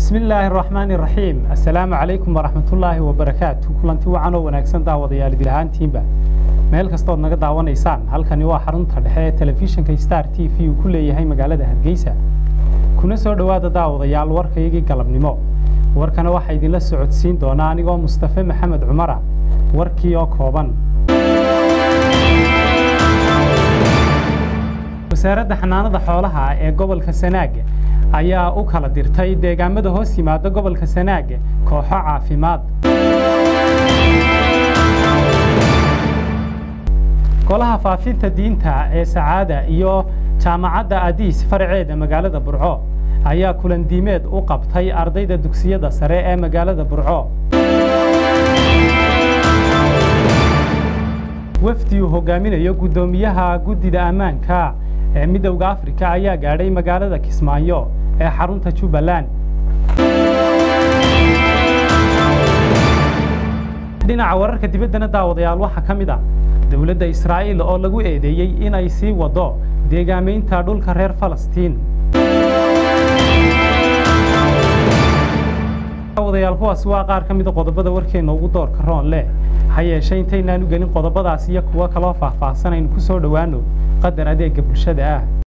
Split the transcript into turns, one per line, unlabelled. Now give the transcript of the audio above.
bismi illaahi araxmaani iraxiim assalaamu calaykum waraxmatullaahi wabarakaatu kulanti wacan oo wanaagsan daawadayaal idil ahaantiinba meel kastood naga daawanaysaan halkani waa xarunta dhexe ee telefishinka star t v uu ku leeyahay magaalada hargeysa kuna soo dhowaada daawadayaal warkaygii galabnimo warkana waxaa idinla socodsiin doonaa anigoo mustafe maxamed cumara warkii oo kooban wasaaradda xanaanada xoolaha ee gobolka sanaag ayaa u kala dirtay deegaamada hoos yimaada gobolka sanaag kooxo caafimaad golaha faafinta diinta ee sacaada iyo jaamacadda adiis faraceeda magaalada burco ayaa kulandiimeed u qabtay ardayda dugsiyada sare ee magaalada burco wafdi uu hogaaminayo guddoomiyaha guddida ammaanka ee midowda afrika ayaa gaadhay magaalada kismaayo ee xarunta jubbaland dhinaca wararka dibaddana daawadayaal waxaa ka mid ah dowladda israa'iil oo lagu eedeeyey inay sii wado deegaamaynta dhulka reer falastiin daawadayaal kuwaasi waa qaar ka mida qodobada warkeenna ugu doorka roon leh ha yeeshee intaynaan u gelin qodobadaas iyo kuwo kaloo faahfaahsan aynu ku soo dhowaano qadar adeega bulshada ah